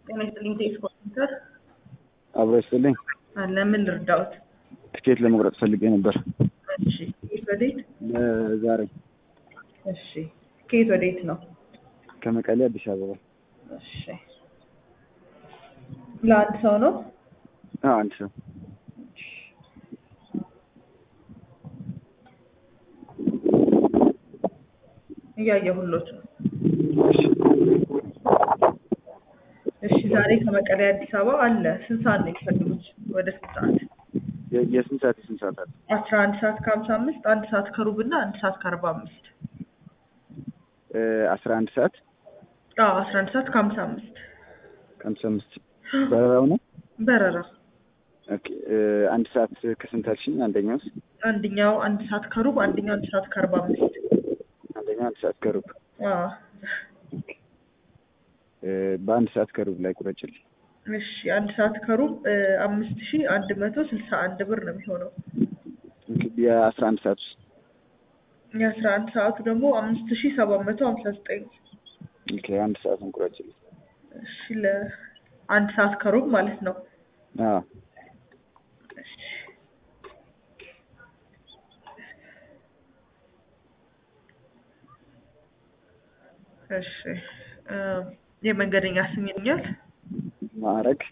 ጤና ይስጥልኝ ቴክስ ኮምፒውተር አብሮ ይስጥልኝ። አለ ምን ልርዳዎት? ትኬት ለመቁረጥ ፈልጌ ነበር እሺ ከየት ወዴት? ዛሬ እሺ ከየት ወዴት ነው? ከመቀሌ አዲስ አበባ። እሺ ለአንድ ሰው ነው? አዎ አንድ ሰው እያየሁሎት ነው። እሺ ዛሬ ከመቀሌ አዲስ አበባ አለ። ስንት ሰዓት ነው የሚፈልጉት? ወደ ስንት ሰዓት? የ- የስንት ሰዓት የስንት ሰዓት አለ? አስራ አንድ ሰዓት ከሀምሳ አምስት አንድ ሰዓት ከሩብ እና አንድ ሰዓት ከአርባ አምስት እ አስራ አንድ ሰዓት አዎ አስራ አንድ ሰዓት ከሀምሳ አምስት ከሀምሳ አምስት በረራው ነው። በረራ ኦኬ እ አንድ ሰዓት ከስንት አልሽኝ? አንደኛውስ? አንደኛው አንድ ሰዓት ከሩብ አንደኛው አንድ ሰዓት ከአርባ አምስት አንደኛው አንድ ሰዓት ከሩብ አዎ እ በአንድ ሰዓት ከሩብ ላይ ቁረጭልኝ። እሺ አንድ ሰዓት ከሩብ እ አምስት ሺ አንድ መቶ ስልሳ አንድ ብር ነው የሚሆነው። እንግዲህ የአስራ አንድ ሰዓት ውስጥ የአስራ አንድ ሰዓቱ ደግሞ አምስት ሺ ሰባት መቶ ሀምሳ ዘጠኝ ኦኬ አንድ ሰዓቱን ቁረጭልኝ። እሺ ለአንድ ሰዓት ከሩብ ማለት ነው። አዎ እሺ እሺ እ የመንገደኛ ስም ይሉኛል? ማዕረግ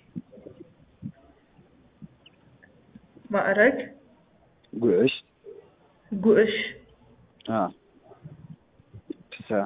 ማዕረግ ጉዕሽ ጉዕሽ አዎ ፍስሀ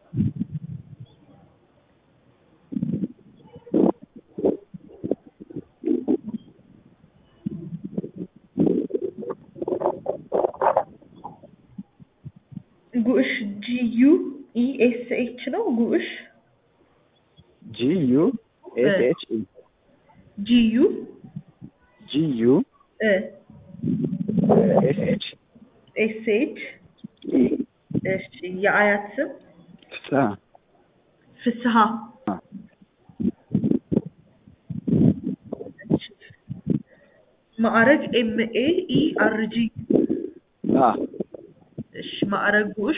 ጉዕሽ ጂ ዩ ኢ ኤስ ኤች ነው ጉዕሽ ጂ ዩ ኤስ ኤች ኢ ጂ ዩ ጂ ዩ እ ኤስ ኤች ኤስ ኤች ኢ እሺ የአያት ስም ፍስሀ ፍስሀ አዎ ማዕረግ ኤም ኤ ኢ አር ጂ አዎ እሺ ማዕረግ ጉዕሽ